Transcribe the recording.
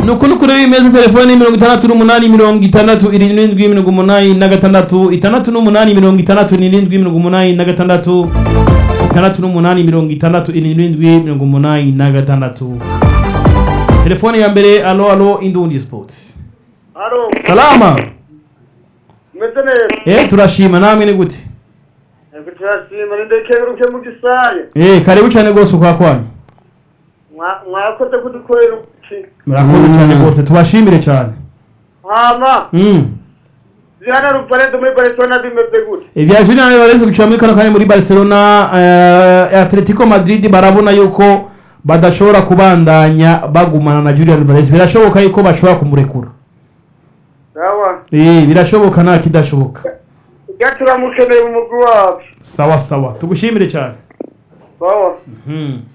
ni ukuri kuri bimeze telefone mirongo itandatu n'umunani mirongo itandatu irindwi mirongo umunani na gatandatu itandatu n'umunani mirongo itandatu n'irindwi mirongo umunani na gatandatu itandatu n'umunani mirongo itandatu irindwi mirongo umunani na gatandatu telefone ya mbere alo alo indundi sports Halo, salama meze neza. eh turashima namwe ni gute Ego turashima nindekeruke mu gisaye. eh karibu cyane rwose ukwa kwanyu Mwa- Mwakoze kudukorera uki. murakoze cyane rwose tubashimire cyane Hama, mm. Diana Ruparedo muri Barcelona bimeze gute? Ivya Julian Alvarez gucira muri kano kanya muri Barcelona eh, Atletico Madrid barabona yuko badashobora kubandanya bagumana na Julian Alvarez birashoboka yuko bashobora kumurekura Sawa. eh birashoboka nta kidashoboka Ujya turamukeneye mu mugwi wacu. sawa sawa tugushimire cyane Sawa. hmm.